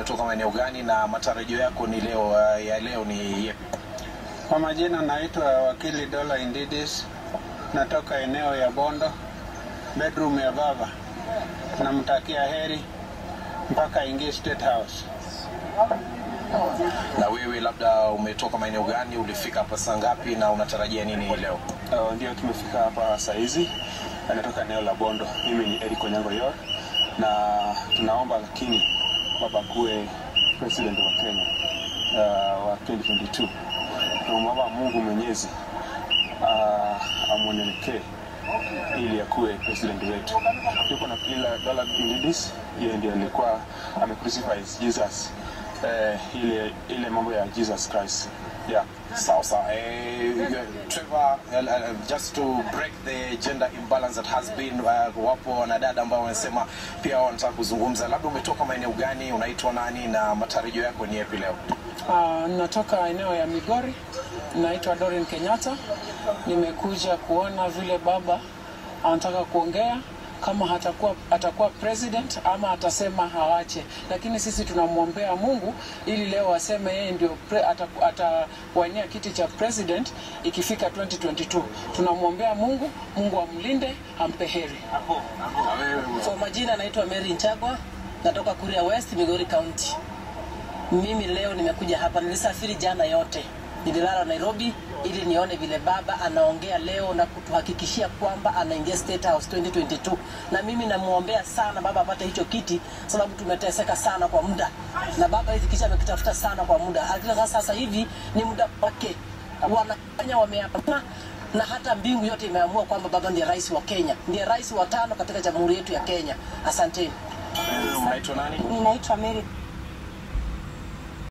umetoka maeneo gani na matarajio yako ni leo uh, ya leo ni yepi? Kwa majina naitwa wakili Dola Indidis, natoka eneo ya Bondo, bedroom ya baba. Namtakia heri mpaka aingie State House. Na wewe labda umetoka maeneo gani, ulifika hapa saa ngapi na unatarajia nini hii leo? Uh, ndio tumefika hapa saa hizi, anatoka eneo la Bondo. Mimi ni Eric Onyango Yor, na tunaomba lakini baba kuwe president wa Kenya uh, wa 2022. Tunamwomba Mungu Mwenyezi uh, amwonelekee ili akuwe president wetu. Tuko na Pila Dola Indidis, yeye ndiye alikuwa amecrucify Jesus, uh, ile ile mambo ya Jesus Christ yeah. Sawa sawa. Eh, Trevor, uh, uh, just to break the gender imbalance that has been uh, wapo wanadada ambao wanasema pia wanataka kuzungumza. Labda umetoka maeneo gani, unaitwa nani na matarajio yako ni yapi leo? Uh, natoka eneo ya Migori, naitwa Dorin Kenyatta. Nimekuja kuona vile baba anataka kuongea kama hatakuwa, atakuwa president ama atasema hawache, lakini sisi tunamwombea Mungu ili leo aseme yeye ndio pre- ata- atawania kiti cha president ikifika 2022. Tunamwombea Mungu, Mungu amlinde, ampe heri. Kwa majina naitwa Mary Nchagwa, natoka Kuria West, Migori County. Mimi leo nimekuja hapa, nilisafiri jana yote, nililala Nairobi ili nione vile baba anaongea leo na kutuhakikishia kwamba anaingia State House 2022, na mimi namwombea sana baba apate hicho kiti, sababu tumeteseka sana kwa muda, na baba hizi kisha amekitafuta sana kwa muda. Hakika sasa sasa hivi ni muda wake, wanafanya wameapa na hata mbingu yote imeamua kwamba baba ndiye rais wa Kenya, ndiye rais wa tano katika jamhuri yetu ya Kenya. Asanteni. Unaitwa nani? Ninaitwa Mary